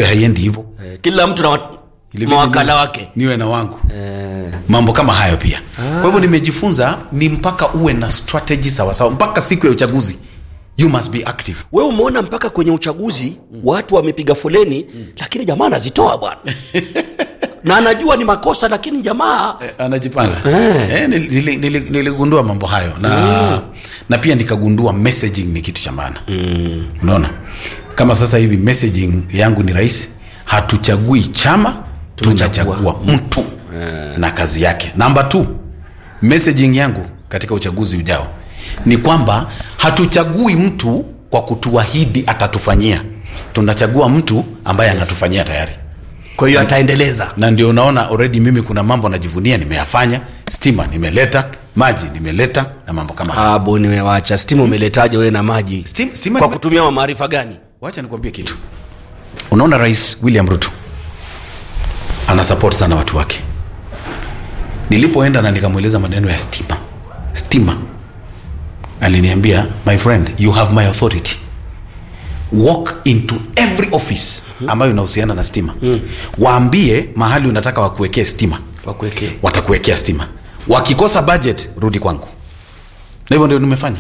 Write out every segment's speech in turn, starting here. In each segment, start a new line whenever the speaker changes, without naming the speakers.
kumbe haiendi hivyo
Eh, kila mtu na wa-
Ilibidi
mawakala
niwe-
wake
niwe na wangu
Eh,
mambo kama hayo pia kwa hivyo nimejifunza ni mpaka uwe na strategy sawasawa mpaka siku ya uchaguzi you must be active
wewe umeona mpaka kwenye uchaguzi watu wamepiga foleni lakini jamaa anazitoa bwana na anajua ni makosa lakini jamaa
Eh, anajipanga eh, nili- nili- nili- niligundua mambo hayo na, na pia nikagundua messaging ni kitu cha maana mm. unaona kama sasa hivi messaging yangu ni rahisi hatuchagui chama tunachagua mtu na kazi yake namba t messaging yangu katika uchaguzi ujao ni kwamba hatuchagui mtu kwa kutuahidi atatufanyia tunachagua mtu ambaye anatufanyia tayari
kwa hiyo ataendeleza
na ndio unaona already mimi kuna mambo najivunia nimeyafanya stima nimeleta maji nimeleta na mambo kama hayo
Ah, boni wewe wacha stima umeletaje wewe na maji
Stim- stima
kwa
nime-
kutumia maarifa gani
wacha nikwambie kitu unaona rais william ruto ana support sana watu wake nilipoenda na nikamweleza maneno ya stima stima aliniambia my friend you have my authority walk into every office ambayo inahusiana na stima waambie mahali unataka wakuwekee stima
wakuwekee
watakuwekea stima wakikosa budget rudi kwangu na hivyo ndio nimefanya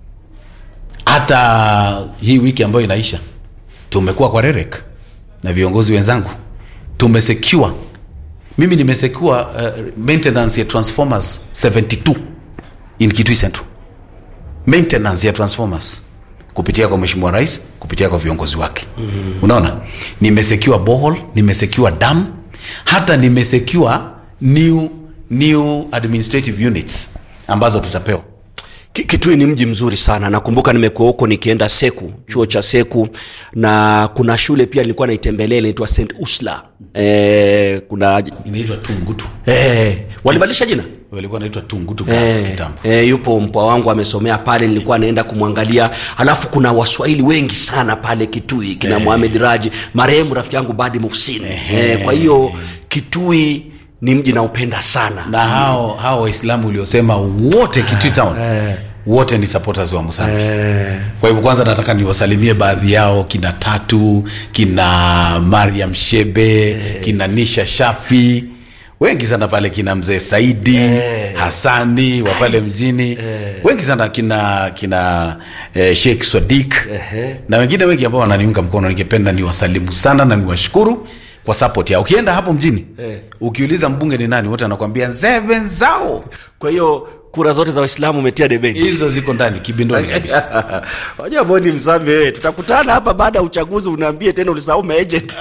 hata hii wiki ambayo inaisha tumekuwa kwa rerek na viongozi wenzangu tumesecure mimi nimesecure uh, maintenance ya transformers 72 in kitui central maintenance ya transformers kupitia kwa mheshimiwa rais kupitia kwa viongozi wake mm-hmm. unaona nimesecure bohol nimesecure dam hata nimesecure new new administrative units ambazo tutapewa
Ki- Kitui ni mji mzuri sana. Nakumbuka nimekuwa huko nikienda Seku, chuo cha Seku, na kuna shule pia nilikuwa naitembelea inaitwa St Usla. E, kuna
inaitwa tungutu
e, walibadilisha jina
walikuwa naitwa tungutu girls
Eh,
kitambo
eh, yupo mpwa wangu amesomea pale, nilikuwa naenda kumwangalia. Halafu kuna waswahili wengi sana pale Kitui, kina Mohamed Raji, marehemu rafiki yangu Badi Muhsin. Eh, kwa hiyo Kitui ni mji naupenda sana.
na hao hao waislamu uliosema wote kitui town wote ni supporters wa musambi kwa hivyo kwanza nataka niwasalimie baadhi yao kina tatu kina mariam shebe kina nisha shafi wengi sana pale kina mzee saidi hasani wa pale mjini wengi sana kina kina eh, sheikh swadik na wengine wengi ambao wananiunga mkono ningependa niwasalimu sana na niwashukuru kwa support yao ukienda hapo mjini ukiuliza mbunge ni nani wote anakwambia nzeve zao
Kwa hiyo kura zote za Waislamu umetia debeni.
hizo ziko ndani kibindoni kabisa
Wajua Boni Msambi wewe, tutakutana hapa baada ya uchaguzi, unaambie tena ulisahau maagent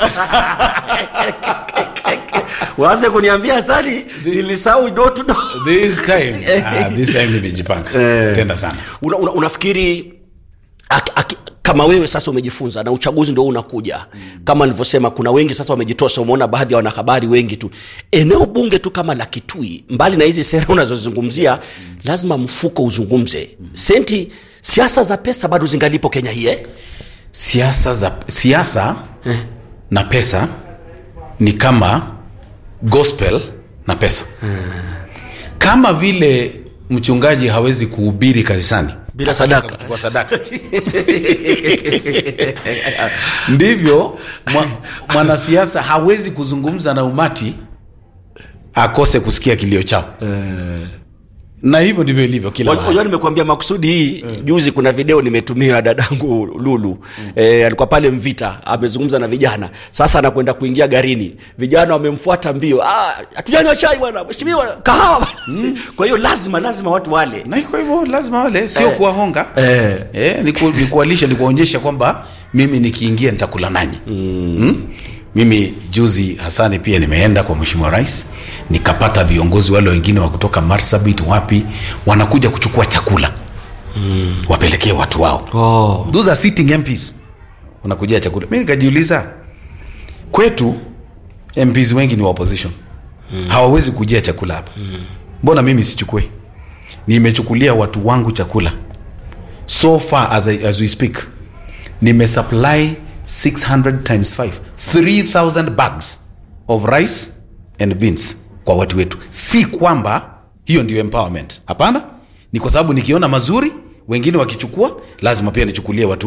waanze kuniambia sani nilisahau do to do.
this time ah, this time nimejipanga tenda sana
Una, una, unafikiri aki, aki, kama wewe sasa umejifunza na uchaguzi ndio unakuja kama nilivyosema kuna wengi sasa wamejitosha umeona baadhi ya wanahabari wengi tu eneo bunge tu kama la kitui mbali na hizi sera unazozungumzia lazima mfuko uzungumze senti siasa za pesa bado zingalipo kenya hii eh?
siasa za siasa na pesa ni kama gospel na pesa kama vile mchungaji hawezi kuhubiri kanisani
bila sadaka
kuchukua sadaka ndivyo mwa- mwanasiasa hawezi kuzungumza na umati akose kusikia kilio chao na hivyo ndivyo ilivyo kila mahali.
unajua nimekuambia makusudi hii juzi kuna video nimetumia dadangu lulu e, alikuwa pale mvita amezungumza na vijana sasa anakwenda kuingia garini vijana wamemfuata mbio "Ah, hatujanywa chai bwana mheshimiwa kahawa bwana." kwa hiyo lazima lazima watu wale
na kwa hivyo lazima wale sio
Eh.
kuwahonga
Eh.
Eh, ni, ku, ni kuwalisha ni kuwaonyesha kwamba mimi nikiingia nitakula nanyi mm. Mm? mimi juzi hasani pia nimeenda kwa mheshimiwa rais nikapata viongozi wale wengine wa kutoka marsabit wapi wanakuja kuchukua chakula mm. wapelekee watu wao
oh.
those are sitting MPs wanakujia chakula mi nikajiuliza kwetu MPs wengi ni wa opposition mm. hawawezi kujia chakula hapa mbona mimi sichukue nimechukulia watu wangu chakula so far as, I, as we speak nimesupply 600 times 5 3000 bags of rice and beans kwa watu wetu si kwamba hiyo ndio empowerment hapana ni kwa sababu nikiona mazuri wengine wakichukua lazima pia nichukulie watu wa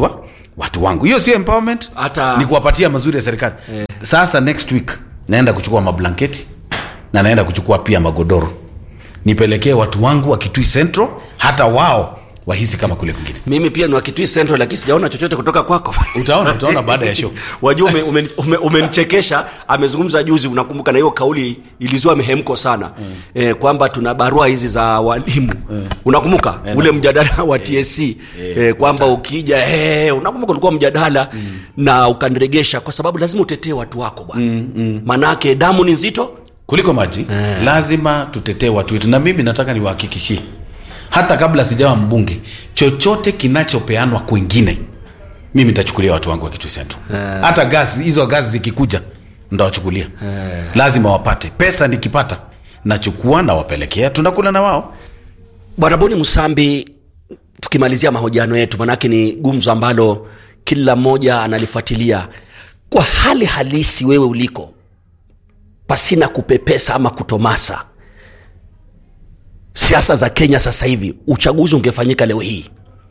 watu wangu hiyo sio empowerment
Hata-
ni kuwapatia mazuri ya serikali sasa next week naenda kuchukua mablanketi na naenda kuchukua pia magodoro nipelekee watu wangu wa kitui central hata wao wahisi kama kule kwingine
mimi pia ni wa kitui central lakini sijaona chochote kutoka kwako
utaona utaona baada ya show
wajua umenichekesha ume, ume, umenichekesha. amezungumza juzi unakumbuka na hiyo kauli ilizua mihemko sana mm. e, kwamba tuna barua hizi za walimu mm. unakumbuka mm. ule mjadala wa tsc e, kwamba ukija e, unakumbuka ulikuwa mjadala mm. na ukaniregesha kwa sababu lazima utetee watu wako bwana mm, mm. manake damu ni nzito
kuliko maji eh. lazima tutetee watu wetu na mimi nataka niwahakikishie hata kabla sijawa mbunge chochote kinachopeanwa kwingine mimi nitachukulia watu wangu wa kitu central eh. hata gazi hizo gazi zikikuja ndawachukulia eh. lazima wapate pesa nikipata nachukua nawapelekea tunakula na wao
bwana boni msambi tukimalizia mahojiano yetu manake ni gumzo ambalo kila mmoja analifuatilia kwa hali halisi wewe uliko pasina kupepesa ama kutomasa siasa za kenya sasa hivi uchaguzi ungefanyika leo hii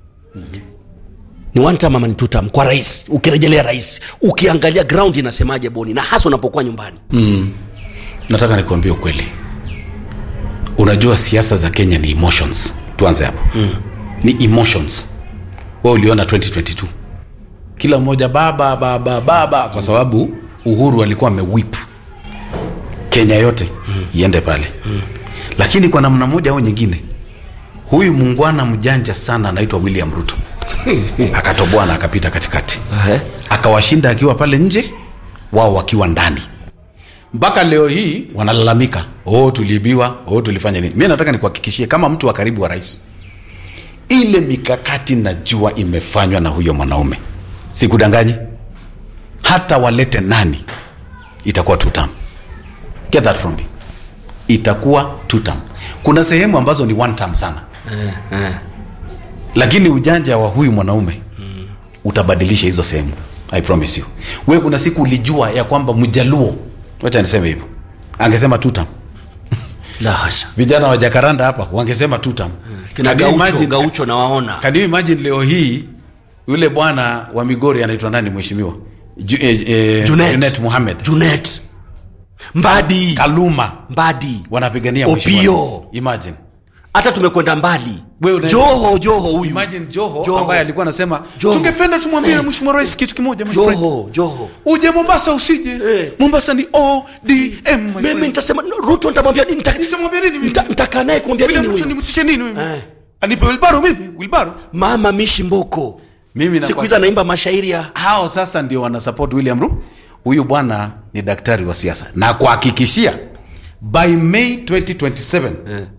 ni one term ama ni two term kwa rais ukirejelea rais ukiangalia ground inasemaje boni na hasa unapokuwa nyumbani
nataka nikuambia ukweli unajua siasa za kenya ni emotions tuanze hapo mm. ni emotions wa uliona 2022 kila mmoja baba baba baba kwa sababu uhuru alikuwa amewip kenya yote mm. iende pale mm. lakini kwa namna moja au nyingine huyu muungwana mjanja sana anaitwa william ruto akatoboa na akapita katikati
Ehe.
akawashinda akiwa pale nje wao wakiwa ndani mpaka leo hii wanalalamika oh tuliibiwa oh tulifanya nini mi nataka nikuhakikishie kama mtu wa karibu wa rais ile mikakati najua imefanywa na huyo mwanaume sikudanganyi hata walete nani itakuwa tutam get that from me itakuwa tutam kuna sehemu ambazo ni one term sana
eh, eh.
lakini ujanja wa huyu mwanaume mm. utabadilisha hizo sehemu i promise you we kuna siku ulijua ya kwamba mjaluo wacha niseme hivyo angesema tutam
la hasha
vijana wa jakaranda hapa wangesema tutam
kina
Can you
gaucho,
imagine-
gaucho nawaona
can you imagine leo hii yule bwana wa migori anaitwa nani mheshimiwa Ju, eh, eh,
Junet.
Junet Mohamed
junet mbadi
kaluma
mbadi
wanapigania
Opio.
mheshimiwa rais. imagine
hata tumekwenda mbali
Wewe unaenda-
joho joho huyu
imagine joho,
Joho.
ambaye alikuwa anasema
Joho.
tungependa tumwambie
Eh.
mheshimiwa rais kitu kimoja my friend.
joho joho
uje mombasa usije
Eh.
mombasa ni odm my
mimi
friend.
nitasema ruto nitamwambia nini Nita-
Nitamwambia nini mimi?
nita- nitakaa naye kumwambia
William
nini
Ruto
huyu
nimtishe nini mimi
Eh.
anipe wilbaro mimi wilbaro
mama mishi mboko
mimi
siku hizi anaimba mashairi ya
hao sasa ndio wanasupport william ru huyu bwana ni daktari wa siasa na kuhakikishia by may 2027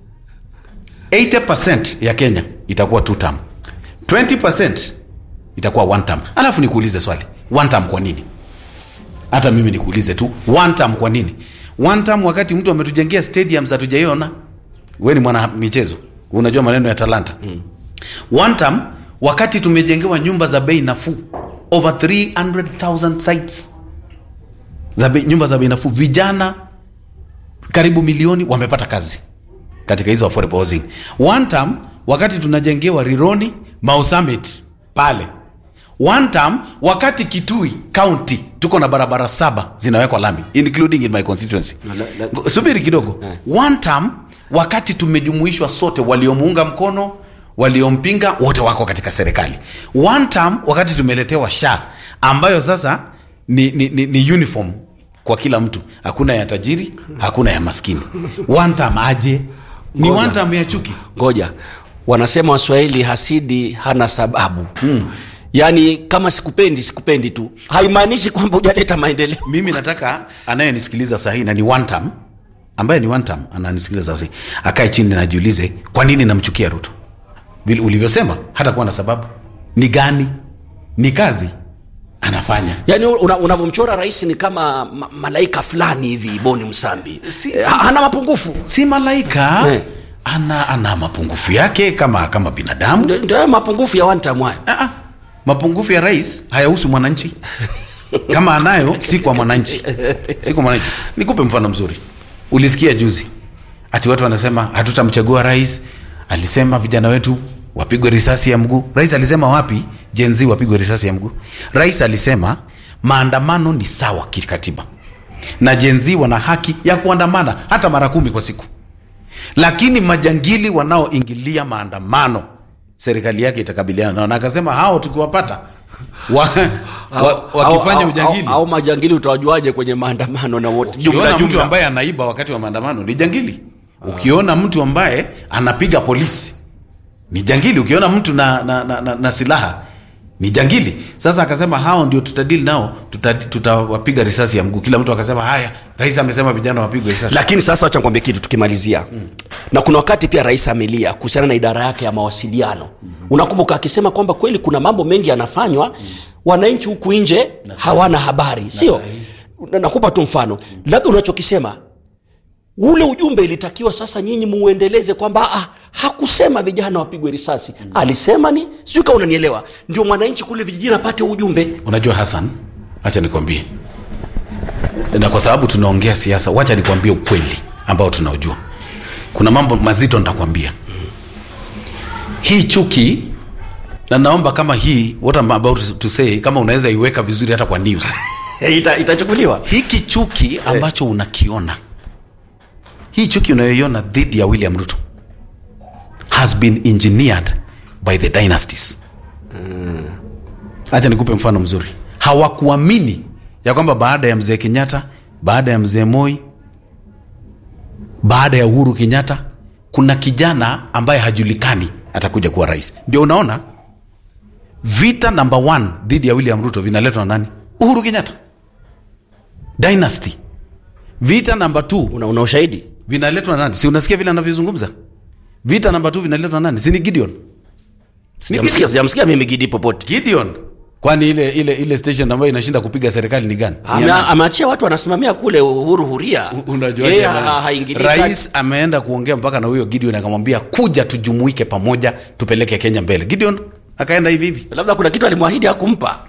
80 ya kenya itakuwa two term 20 itakuwa one term alafu nikuulize swali one term kwa nini hata mimi nikuulize tu one term kwa nini one term wakati mtu ametujengea stadiums hatujaiona we ni mwana michezo unajua maneno ya talanta mm. one term wakati tumejengewa nyumba za bei nafuu over 300000 sites za bei, nyumba za bei nafuu vijana karibu milioni wamepata kazi katika hizo affordable housing one term wakati tunajengewa rironi mau summit pale one term wakati kitui county tuko na barabara saba zinawekwa lami including in my constituency
la- la-
Ngo- subiri kidogo one term wakati tumejumuishwa sote waliomuunga mkono waliompinga wote wako katika serikali one term wakati tumeletewa sha ambayo sasa ni, ni, ni, ni uniform kwa kila mtu hakuna ya tajiri hakuna ya maskini one term aje ni
Ngoja.
one term ya chuki
ngoja wanasema waswahili hasidi hana sababu hmm. yaani kama sikupendi sikupendi tu haimaanishi kwamba hujaleta maendeleo
mimi nataka anayenisikiliza sahii na ni one term ambaye ni one term ananisikiliza sahii akae chini na ajiulize kwa nini namchukia ruto vile ulivyosema hata kuwa na sababu ni gani ni kazi anafanya
yaani una- unavyomchora rais ni kama ma, malaika fulani hivi boni msambi
Si-
Eh,
si-
hana mapungufu
si malaika
Eh.
ana ana mapungufu yake kama kama binadamu
Ndio- ndio hayo mapungufu ya wantamwayo
Ah, ah. mapungufu ya rais hayahusu mwananchi kama anayo si kwa mwananchi si kwa mwananchi nikupe mfano mzuri ulisikia juzi ati watu wanasema hatutamchagua rais alisema vijana wetu wapigwe risasi ya mguu rais alisema wapi jenzi wapigwe risasi ya mguu rais alisema maandamano ni sawa kikatiba na jenzi wana haki ya kuandamana hata mara kumi kwa siku lakini majangili wanaoingilia maandamano serikali yake itakabiliana nao na akasema hao tukiwapata wa, wa, wakifanya
Au-
ujangili
au, au majangili utawajuaje kwenye maandamano na wote
ukiona
jumla
mtu
jumla
ambaye anaiba wakati wa maandamano ni jangili ukiona mtu ambaye anapiga polisi ni jangili ukiona mtu na, na, na, na, na silaha ni jangili sasa akasema hao ndio tutadili nao tuta- tutawapiga risasi ya mguu kila mtu akasema haya rais amesema vijana wapigwe risasi
lakini sasa wacha nikwambie kitu tukimalizia mm. na kuna wakati pia rais amelia kuhusiana na idara yake ya mawasiliano mm. unakumbuka akisema kwamba kweli kuna mambo mengi yanafanywa mm. wananchi huku nje hawana habari sio Na- nakupa tu mfano labda unachokisema ule ujumbe ilitakiwa sasa nyinyi muuendeleze kwamba ah, hakusema vijana wapigwe risasi mm. alisema ni sijui kama unanielewa ndio mwananchi kule vijijini apate ujumbe
unajua hasan wacha nikwambie na kwa sababu tunaongea siasa wacha nikwambie ukweli ambao tunaujua kuna mambo mazito nitakwambia hii chuki na naomba kama hii what I'm about to say kama unaweza iweka vizuri hata kwa news
Ita, itachukuliwa
hiki chuki ambacho unakiona hii chuki unayoiona dhidi ya william ruto has been engineered by the dynasties hacha nikupe mfano mzuri hawakuamini ya kwamba baada ya mzee kenyatta baada ya mzee moi baada ya uhuru kenyatta kuna kijana ambaye hajulikani atakuja kuwa rais ndio unaona vita number one dhidi ya william ruto vinaletwa na nani uhuru kenyatta dynasty vita namba t
una, una ushahidi
vinaletwa na nani si unasikia vile anavyozungumza vita namba t vinaletwa na nani si ni gideon
sijamsikia sijamsikia mimi gidi popote
gideon kwani ile ile ile station ambayo inashinda kupiga serikali ni gani Ni ya
Ame-
nani?
ameachia watu wanasimamia kule uhuru huria
unajuaje
Yeye
bwana?
ha- haingilii kati.
rais ameenda kuongea mpaka na huyo gideon akamwambia kuja tujumuike pamoja tupeleke kenya mbele gideon akaenda hivi hivi
labda kuna kitu alimwahidi hakumpa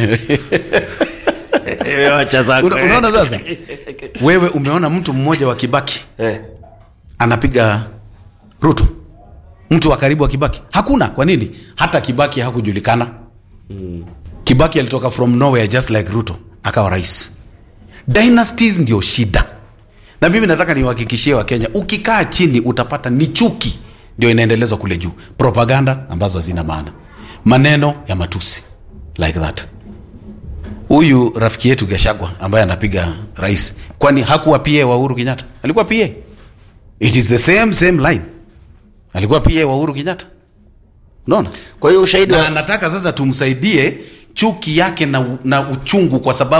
wacha zako
Una- unaona sasa wewe umeona mtu mmoja wa kibaki
Eh.
anapiga ruto mtu wa karibu wa kibaki hakuna kwa nini hata kibaki hakujulikana mm. kibaki alitoka from nowhere just like ruto akawa rais dynasties ndio shida na mimi nataka niwahakikishie wakenya ukikaa chini utapata ni chuki ndio inaendelezwa kule juu propaganda ambazo hazina maana maneno ya matusi like that huyu rafiki yetu gashagwa ambaye anapiga rais kwani hakuwa pa wa uhuru kenyatta alikuwa pa it is the same same line alikuwa pa wa uhuru kenyatta unaona
kwa hiyo ushahidi
na
wa-
anataka sasa tumsaidie chuki yake na, na uchungu kwa sababu